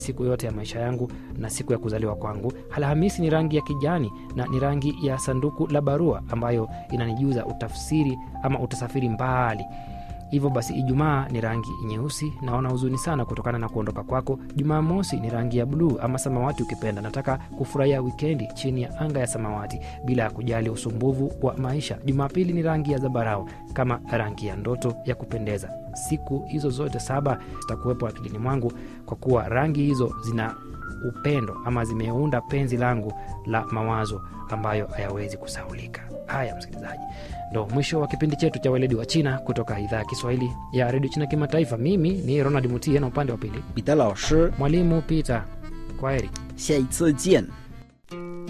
siku yote ya maisha yangu na siku ya kuzaliwa kwangu. Alhamisi ni rangi ya kijani na ni rangi ya sanduku la barua ambayo inanijuza utafsiri ama utasafiri mbali. Hivyo basi, Ijumaa ni rangi nyeusi, naona huzuni sana kutokana na kuondoka kwako. Jumamosi ni rangi ya bluu ama samawati ukipenda, nataka kufurahia wikendi chini ya anga ya samawati bila ya kujali usumbuvu wa maisha. Jumapili ni rangi ya zambarau kama rangi ya ndoto ya kupendeza. Siku hizo zote saba zitakuwepo akilini mwangu kwa kuwa rangi hizo zina upendo ama zimeunda penzi langu la mawazo ambayo hayawezi kusaulika. Haya, msikilizaji, ndo mwisho wa kipindi chetu cha weledi wa China kutoka idhaa ya Kiswahili ya redio China Kimataifa. Mimi ni Ronald Mutie na upande wa pili 彼得老师， mwalimu Peter. Kwaheri. 下一次见。